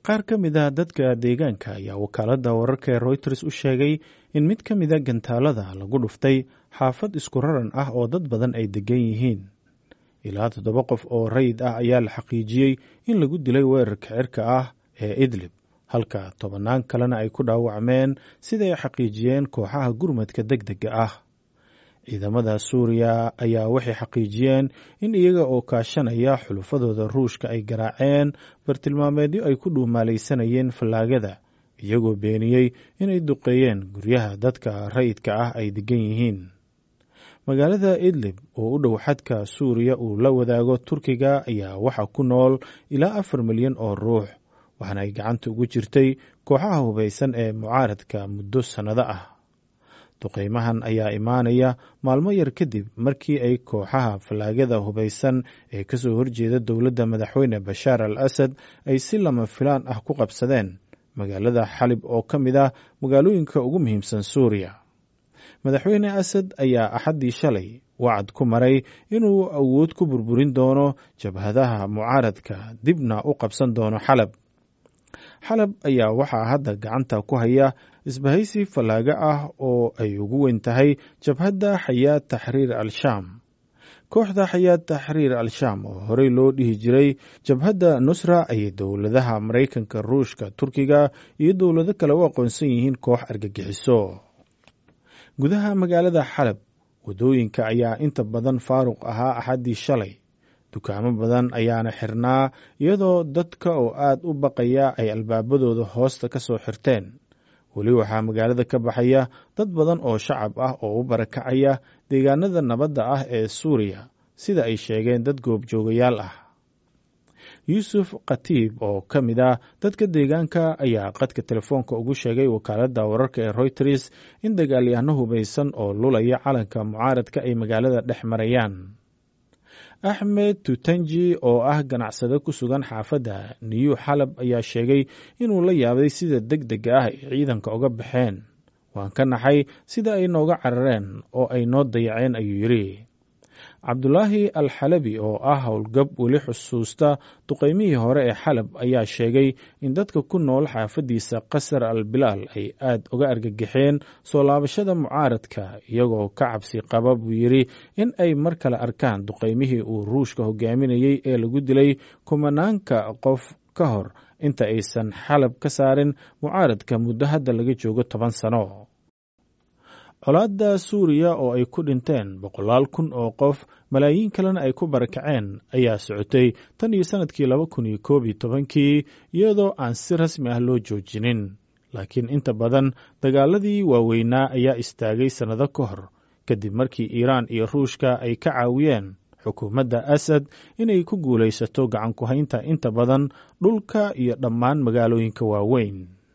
qaar ka mid a dadka deegaanka ayaa wakaaladda wararka ee royters u sheegay in mid ka mida gantaalada lagu dhuftay xaafad isku raran ah oo dad badan ay degan yihiin ilaa toddoba qof oo rayid ah ayaa la xaqiijiyey in lagu dilay weerarka cirka ah ee idlib halka tobannaan kalena ay ku dhaawacmeen sida ay xaqiijiyeen kooxaha gurmadka deg dega ah ciidamada suuriya ayaa waxay xaqiijiyeen in iyaga oo kaashanaya xulufadooda ruushka ay garaaceen bartilmaameedyo ay ku dhuumaalaysanayeen fallaagada iyagoo beeniyey inay duqeeyeen guryaha dadka rayidka ah ay degan yihiin magaalada idlib oo u dhow xadka suuriya uu la wadaago turkiga ayaa waxaa ku nool ilaa afar milyan oo ruux waxaana ay gacanta ugu jirtay kooxaha hubaysan ee mucaaradka muddo sannado ah duqeymahan ayaa imaanaya maalmo yar kadib markii ay kooxaha fallaagada hubaysan ee kasoo horjeeda dowladda madaxweyne bashaar al asad ay si lama filaan ah ku qabsadeen magaalada xalib oo ka mid ah magaalooyinka ugu muhiimsan suuriya madaxweyne asad ayaa axaddii shalay wacad ku maray inuu awood ku burburin doono jabhadaha mucaaradka dibna u qabsan doono xalab xalab ayaa waxaa hadda gacanta ku haya isbahaysi fallaago ah oo ay ugu weyn tahay jabhadda xayaad taxriir al-shaam kooxda xayaad taxriir al-shaam oo horey loo dhihi jiray jabhadda nusra ayay dowladaha maraykanka ruushka turkiga iyo dowlado kale u aqoonsan yihiin koox argagixiso gudaha magaalada xalab waddooyinka ayaa inta badan faaruq ahaa axaddii shalay dukaamo badan ayaana xirnaa iyadoo dadka oo aad u baqaya ay albaabadooda hoosta ka soo xirteen weli waxaa magaalada ka baxaya dad badan oo shacab ah oo u barakacaya deegaanada nabadda ah ee suuriya sida ay sheegeen dad goobjoogayaal ah yuusuf khatiib oo ka mid ah dadka deegaanka ayaa qadka telefoonka ugu sheegay wakaaladda wararka ee royters in dagaalyahano hubaysan oo lulaya calanka mucaaradka ay magaalada dhex marayaan axmed tutanji oo ah ganacsade ku sugan xaafadda new xalab ayaa sheegay inuu la yaabay sida deg dega ah ay ciidanka uga baxeen waan ka naxay sida ay nooga carareen oo ay noo dayaceen ayuu yidhi cabdulaahi al xalabi oo ah howlgab weli xusuusta duqeymihii hore ee xalab ayaa sheegay in dadka ku nool xaafaddiisa qasar al bilaal ay aad uga argagixeen soo laabashada mucaaradka iyagoo ka cabsi qaba buu yidhi in ay mar kale arkaan duqeymihii uu ruushka hogaaminayey ee lagu dilay kumanaanka qof ka hor inta aysan xalab ka saarin mucaaradka muddo hadda laga joogo toban sano colaadda suuriya oo ay ku dhinteen boqolaal kun oo qof malaayiin kalena ay ku barakaceen ayaa socotay tan iyo sannadkii laba kun iyo koob iyo tobankii iyadoo aan si rasmi ah loo joojinin laakiin inta badan dagaaladii waaweynaa ayaa istaagay sannado ka hor kadib markii iiraan iyo ruushka ay ka caawiyeen xukuumadda asad inay ku guulaysato gacan ku haynta inta badan dhulka iyo dhammaan magaalooyinka waaweyn